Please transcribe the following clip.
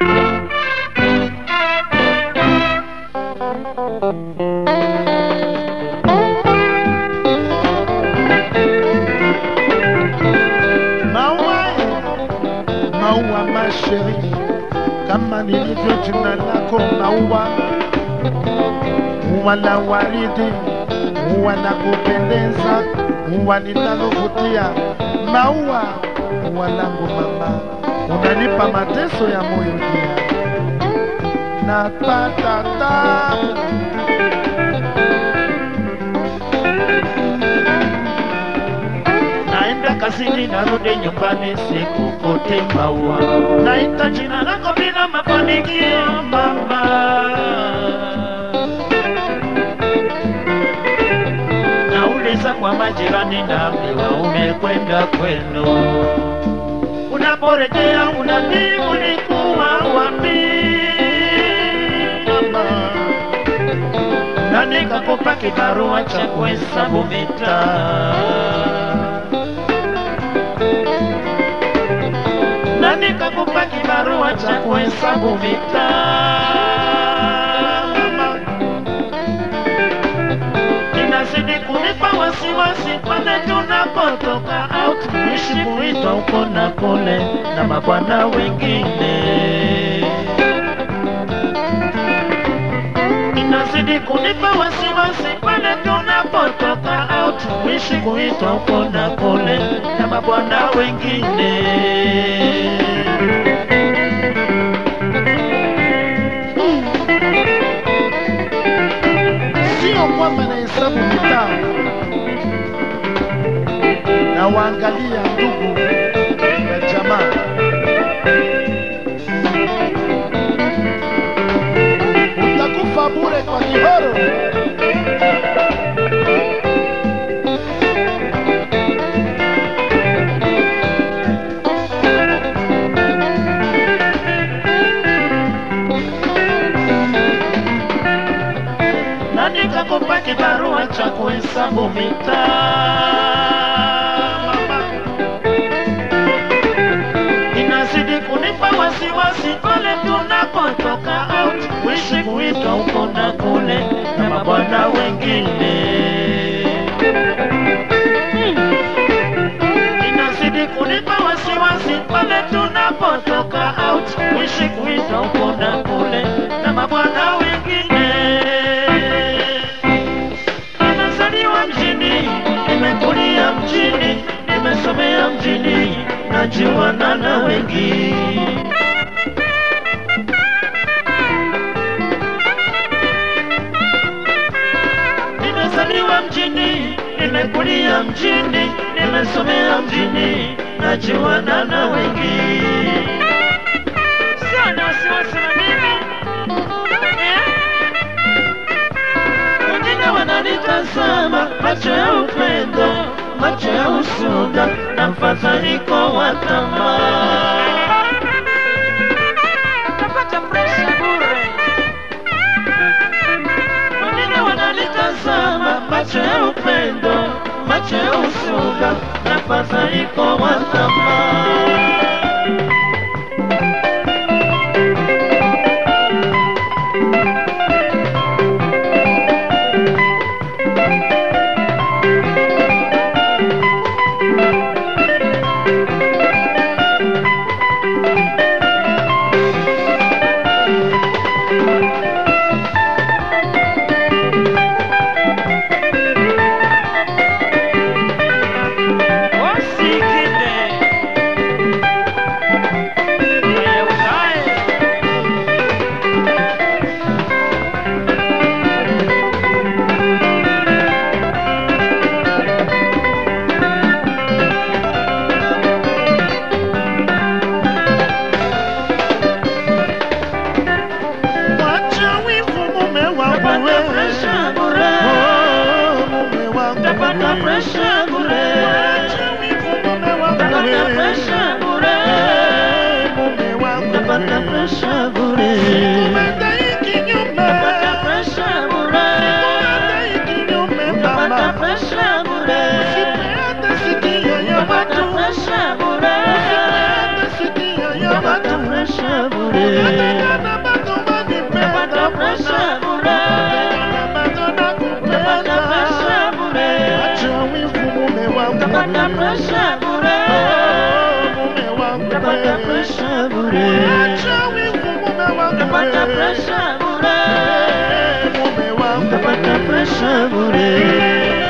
Maua, maua masheri, kama nilivyo jina lako maua, ua la waridi, ua la kupendeza, ua linalovutia, maua, ua langu mama, unanipa mateso ya moyo dia, napata tabu naenda kazini narudi nyumbani sikukuti maua naita jina lako bila mafanikio mama nauliza kwa majirani naambiwa umekwenda kwenu unaporejea unajibu nikuwa wapi mama na nikakupa kibarua cha kuhesabu mitaa na nikakupa kibarua cha kuhesabu mitaa. Inazidi kunipa wasiwasi pale tunapotoka au tuishi kuitwa huko na kule na mabwana wengine. Inazidi kunipa wasiwasi pale tunapotoka au tuishi kuitwa huko na kule na mabwana wengine. sio kwamba nahesabu mitaa na waangalia ndugu na jamaa utakufa bure kwa kihoro na nikakupa kibarua cha kuhesabu mitaa. Mama, inazidi kunipa wasiwasi pale tunapotoka out kuishi kuitwa huko na kule na mabwana wengine. Inazidi kunipa wasiwasi pale tunapotoka out kuishi kuitwa huko na kule na mabwana wengine. Nimezaliwa mjini, nimekulia mjini, nimesomea mjini, najuana na wengi. Nimezaliwa mjini, nimekulia mjini, nimesomea mjini, najuana na wengi. Sana wasiwasi na mimi eh? wengine wananitazama macho ya upendo, macho ya usuda na mfadhaiko wa tamaa. Napata presha bure. Wengine wananitazama macho ya upendo, macho ya usuda na mfadhaiko wa tamaa. Wacha wivu mume wangu Napata wewe. presha bure. Oh, mume wangu Napata wewe. presha bure. Wacha wivu mume wangu Napata wewe. presha bure. Eh, mume wangu Napata wewe. presha bure. Kumedai kinyume. Napata presha bure. Kumedai kinyume, Napata mama. presha bure. Usipeane sikio ya Napata watu. presha bure. Usipeane sikio ya Napata watu. presha bure. bure. Nataka bado wanipenda, Napata presha bure. bado nakupenda. Napata presha bure. Acha wivu mume wangu Napata presha bure. mume wangu Napata presha bure. Acha wivu mume wangu Napata presha bure. mume wangu Napata presha bure.